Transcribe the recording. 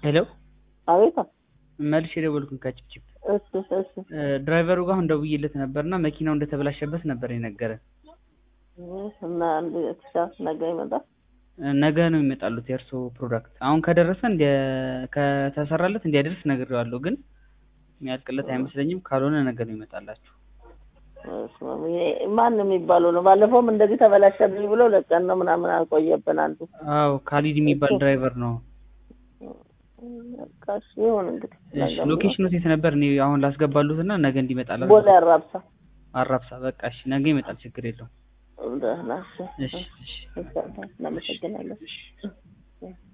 ሄሎ አቤት መልሼ የደወልኩኝ ከጭብጭብ እሺ እሺ ድራይቨሩ ጋር አሁን ደውዬለት ነበርና መኪናው እንደተበላሸበት ነበር የነገረን። እና አንድ ቲሸርት ነገ ይመጣል። ነገ ነው የሚመጣሉት የእርሶ ፕሮዳክት። አሁን ከደረሰ እንዲያ- ከተሰራለት እንዲያደርስ ነግሬዋለሁ፣ ግን የሚያልቅለት አይመስለኝም። ካልሆነ ነገ ነው ይመጣላችሁ። ማን የሚባለው ነው? ባለፈውም እንደዚህ ተበላሸብኝ ብሎ ለቀን ነው ምናምን አልቆየብን አንዱ። አዎ ካሊድ የሚባል ድራይቨር ነው። በቃ እሺ ይሁን እንግዲህ። እሺ ሎኬሽኑ የት ነበር? እኔ አሁን ላስገባሉት እና ነገ እንዲመጣላት ቦሌ አራብሳ። አራብሳ። በቃ እሺ ነገ ይመጣል፣ ችግር የለውም። ደህና እሺ። እሺ እሺ እናመሰግናለን።